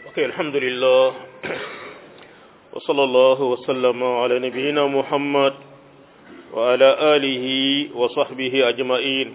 ok alhamdulillah wa sallallahu wa sallama ala nabiyina muhammad wa ala alihi wa sahbihi ajmain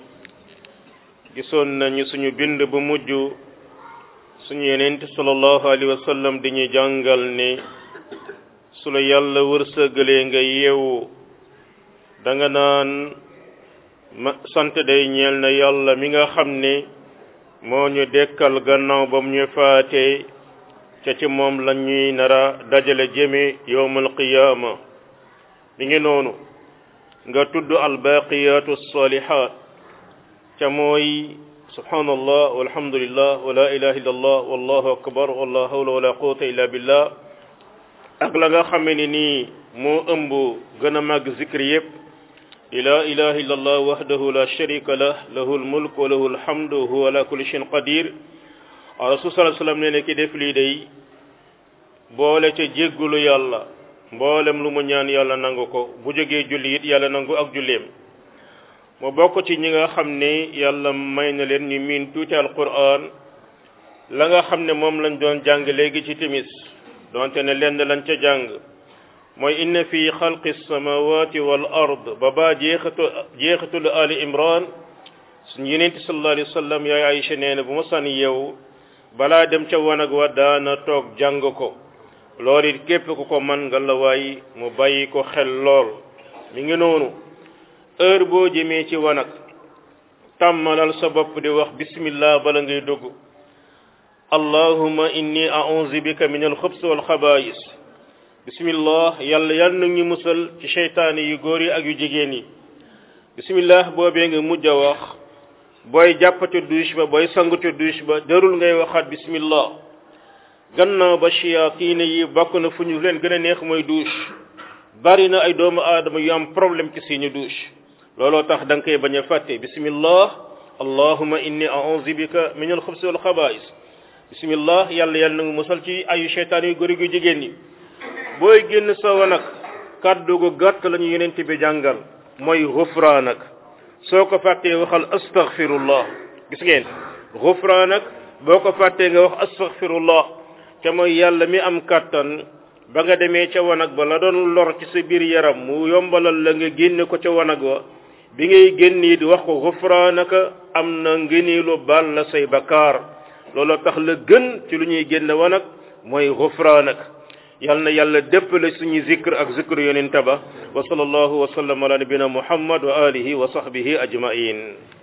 gisoon nañu suñu bind bu mujj suñu yenent sallallahu alayhi wa sallam dañuy jàngal ne su la yàlla wërsëgalee nga yeewu da nga naan ma sant day ñeel na yàlla mi nga xam ne moo ñu dekkal gannaaw ba mu ñu faatee ca ci moom la ñuy nara dajale jëme yowmal qiyaama mi ngi noonu nga tudd albaqiyatu salihat ca mooy subhanallah walhamdulillah wa la ilaha illa allah wallahu akbar wala hawla wala quwwata illa billah ak la nga xame ne nii moo ëmb gën a màgg zikri yépp la ilaha illa allah wahdahu la sharika lah lahu almulk wa lahu alhamdu huwa ala kulli shay'in qadir rasul sallallahu alayhi wasallam nee ne ki def lii day boole ca jéggulu yàlla mboolem lu mu ñaan yàlla nangu ko bu jógee julli it yàlla nangu ak julleem mu bokk ci ñi nga xam ne yàlla may na leen ñu miin tuuti alquran la nga xam ne moom lañ doon jàng léegi ci timis donte ne lenn lañ ca jàng mooy inna fi xalqi samawati wal ard ba baa jeexatu jeexatul ali imran suñu yenente sallallahu alayhi wa sallam yaay Aïcha nee na bu ma sànni yow balaa dem ca wanag wa daana toog jàng ko loolu it képp ku ko man nga la waay mu bàyyi ko xel lool mi ngi noonu heure boo jëmee ci wanag tàmmalal sa bopp di wax bismillah bala ngay dugg allahumma inni a'udhu bika min al-xubs wal xabaayis bismillah yàlla yàlla na ñu musal ci seytaane yu góor yi ak yu jigéen yi bismillah boobee nga mujj a wax booy jàppate douche ba booy sangute douche ba jarul ngay waxaat bismillah gannaaw ba shayaatiine yi bokk na fu ñu leen gën a neex mooy douche bari na ay doomu aadama yu am problème ci seeni douche looloo tax da nga koy bañ a fàtte bismillah allahumma inni a'udhu bika min al-xubs wal xabaa'is bismillah yàlla yàlla na nga musal ci ayu seytaane yu góor yu jigéen yi booy génn sa wanag kàddu gu gàtt la ñu yenente bi jàngal mooy xufraanak soo ko fàttee waxal astaghfirullah gis ngeen xufraanak boo ko fàttee nga wax astaghfirullah te mooy yàlla mi am kàttan ba nga demee ca wanag ba la doon lor ci sa biir yaram mu yombalal la nga génne ko ca wanag wa bi ngay génn it wax ko xufraanaka am na ngëneelu baal la say bakkaar looloo tax la gën ci lu ñuy génn wanag mooy xufraanak yal na yàlla déppale suñu zikr ak zikr yonent ba wa sallallahu wa sallam ala nabina muhammad wa alihi wa sahbihi ajmain